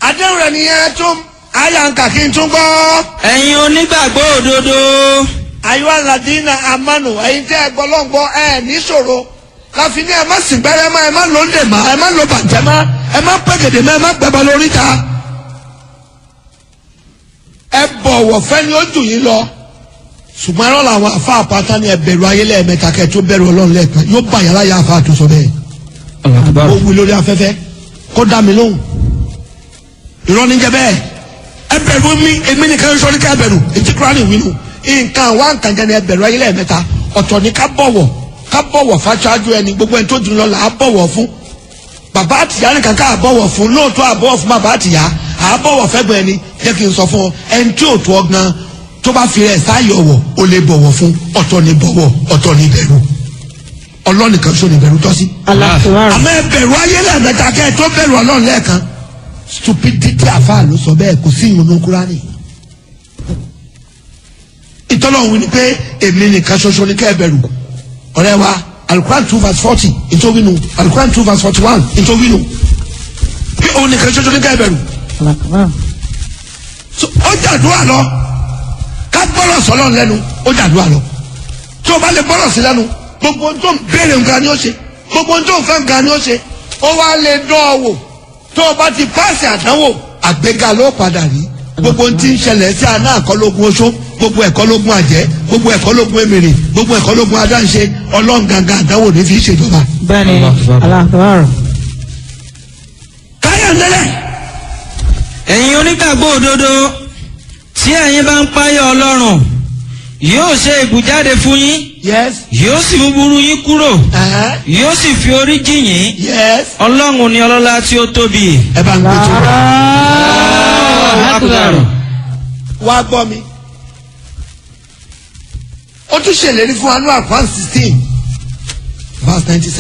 àdéhùn rẹ̀ nìyẹn tún àyà ń kà kí n tún gbọ́. ẹ̀yin onígbàgbọ́ òdodo àyọ̀ aládìínà amánu ẹ̀yin tẹ́ ẹ gbọ́ lọ́ngbọ́ ẹ níṣòro láfi ní ẹ má sìn gbẹ́rẹ́ mọ́ ẹ má lò ń dè má ẹ má lò bàjẹ́ má ẹ má pẹ́gẹ̀dẹ̀ má ẹ má gbẹ́bọ lórí ta. ẹ bọ̀wọ̀ fẹ́ni ó jù yín lọ ṣùgbọ́n ẹ̀rọ làwọn afa àpáta ni ẹ bẹ̀rù ayé lẹ́ẹ̀mẹ́ta kẹ́ ẹ tó bẹ̀rù ọlọ́run lẹ́ẹ̀kan yóò bá yàrá yà afa àtúnṣọ bẹ́ẹ̀ ó wí lórí afẹ́fẹ́ kó dá mi lóhùn irọ́ níjẹ́ bẹ́ẹ̀ ẹ bẹ̀rù mi èmi nìkan sọ ní ká ẹ bẹ̀rù ètí kúránì wínú nǹkan wá nǹkan jẹ́ ni ẹ bẹ̀rù ayé lẹ́ẹ̀mẹ́ta ọ̀tọ̀ ni ká bọ̀wọ̀ ká bọ̀wọ̀ fáṣáájú ẹni gbogbo ẹni tó dùn lọ là á bọ̀wọ̀ fún bàbá àtìyá nìkan ká àbọ̀wọ̀ fún lóòótọ́ àbọ̀wọ̀ fún bàbá àtìyá àbọ̀wọ̀ fẹ́gbọ̀n ẹni jẹ́ kí n sọ fún ọ ẹni tí ò tó ọ gan tó bá fi rẹ̀ sáyọ̀ wọ̀ ó lè bọ̀wọ̀ fún ọ̀tọ̀ ni bọ̀wọ̀ ọ̀tọ̀ ni bẹ̀rù ọlọ́nìkan ṣó ni bẹ̀rù tọ́ sí alákùnrin àmọ́ ẹ bẹ̀rù ayé lẹ́ẹ̀mẹ́ta kẹ́ ẹ tó bẹ̀rù ọlọ́run lẹ́ẹ̀kan stupidity àfa ló sọ bẹ́ẹ̀ kò sí ìyọnu kúránì. ìtọ́lọ́hún ni pé èmi nìkan ṣoṣo ní kẹ́ ẹ bẹ̀rù ọ̀rẹ́ wa alukuran two verse forty ìtòwínú alukuran two verse forty one ìtòwínú pé òun nìkan ṣoṣo ní kẹ́ ẹ bẹ̀rù. alákùnrin So, ó jàdúrà lọ ká gbọ́rọ̀ sọ́lọ́ lẹ́nu ó jàdúrà lọ tí o bá lè gbọ́rọ̀ sí lẹ́nu gbogbo ohun tó ń béèrè nǹkan ni ó ṣe gbogbo ohun tó ń fẹ́ nǹkan ni ó ṣe ó wá lè dán ọ wò tó o bá ti páàsì àdánwò àgbéga ló padà rí gbogbo ohun tí ń ṣẹlẹ̀ sí àná àkọlógún oṣó gbogbo ẹ̀kọ́lógún àjẹ́ gbogbo ẹ̀kọ́lógún èmèrè gbogbo ẹ̀kọ́lógún adáǹṣe ọlọ́run gangan àdánwò ní fi ṣèjọba. bẹ́ẹ̀ni alákùnrin káyọ̀ ńlẹ́lẹ̀ ẹ̀yin onígbàgbọ́ òdodo tí ẹ̀yin bá ń páyọ̀ ọlọ́run yóò ṣe ìbùjáde fún yín yes yóò sì mú burú yín kúrò ẹ̀hẹ́n, yóò sì fi orí jì yín yes ọlọ́run ni ọlọ́lá tí ó tóbi. ẹ bá ń gbé tó wá. alákùnrin wá gbọ́ mi. ó tún ṣèlérí fún wa ní àkwan sixteen verse ninety seven.